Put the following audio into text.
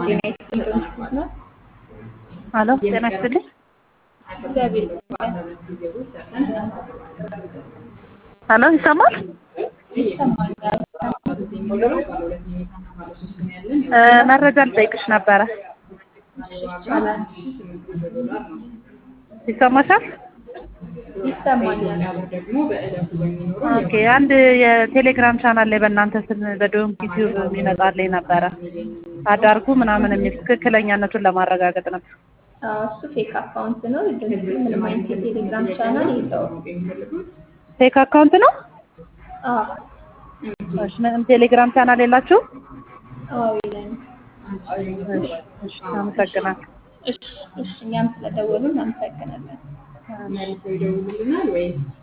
ጤና ይስጥልኝ እንዴት ነው? አሎ ጤና ይስጥልኝ። እግዚአብሔር ይመስገን። አሎ ይሰማል? ይሰማኛል። እ መረጃ ልጠይቅሽ ነበረ። እሺ ይቻላል። ይሰማሻል? ይሰማኛል። ኦኬ አንድ የቴሌግራም ቻናል ላይ በእናንተ ስም በዶንኪ ቲዩብ የሚመጣልኝ ነበረ አዳርጉ ምናምን የሚል ትክክለኛነቱን ለማረጋገጥ ነበር። አዎ እሱ ፌክ አካውንት ነው። ድምፅ ምንም አይነት የቴሌግራም ቻናል የለውም። ፌክ አካውንት ነው? አዎ እሺ ምንም ቴሌግራም ቻናል የላችሁ? አዎ የለንም። እሺ እሺ አመሰግናለሁ። እሺ እሺ እኛም ስለደወሉ እናመሰግናለን። አሜን። መልሰው ይደውሉልናል ወይስ